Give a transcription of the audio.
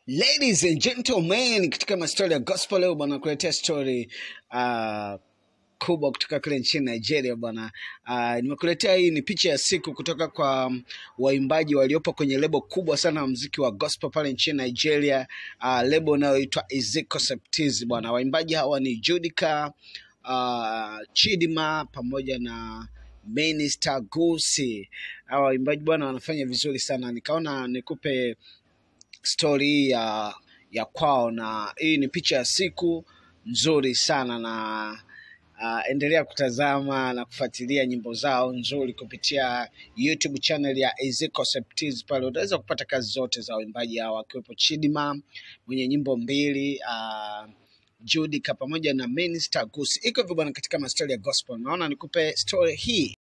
Ladies and gentlemen, katika mastori ya gospel leo bwana, kuletea story uh, kubwa kutoka kule nchini Nigeria bwana. Uh, nimekuletea hii ni picha ya siku kutoka kwa um, waimbaji waliopo kwenye lebo kubwa sana ya muziki wa gospel pale nchini Nigeria, uh, lebo inayoitwa Ezekiel Septiz bwana. Waimbaji hawa ni Judica, uh, Chidima pamoja na Minister Gusi. Hawa waimbaji bwana wanafanya vizuri sana, nikaona nikupe stori hii ya ya kwao, na hii ni picha ya siku nzuri sana na uh, endelea kutazama na kufuatilia nyimbo zao nzuri kupitia YouTube channel ya Ezekiel Septiz. Pale utaweza kupata kazi zote za waimbaji hawa akiwepo Chidima mwenye nyimbo mbili uh, Judica pamoja na Minister Gusi. Iko hivyo bwana, katika mastori ya gospel. Naona nikupe story hii